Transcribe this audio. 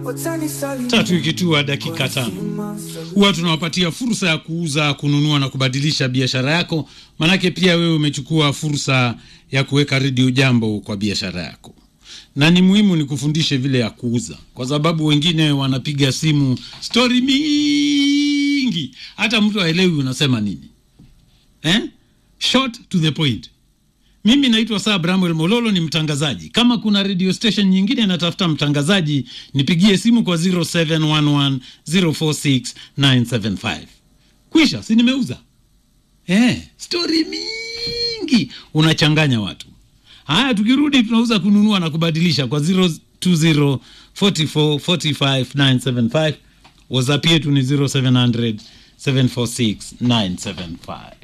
tatu ikitua dakika tano huwa tunawapatia fursa ya kuuza kununua na kubadilisha biashara yako manake pia wewe umechukua fursa ya kuweka redio jambo kwa biashara yako na ni muhimu ni kufundishe vile ya kuuza kwa sababu wengine wanapiga simu stori mingi hata mtu aelewi unasema nini eh? short to the point mimi naitwa saa bramwel mololo ni mtangazaji kama kuna radio station nyingine natafuta mtangazaji nipigie simu kwa 0711046975 kwisha si nimeuza eh, stori mingi unachanganya watu haya tukirudi tunauza kununua na kubadilisha kwa 0204445975 whatsapp yetu ni 0700 746 975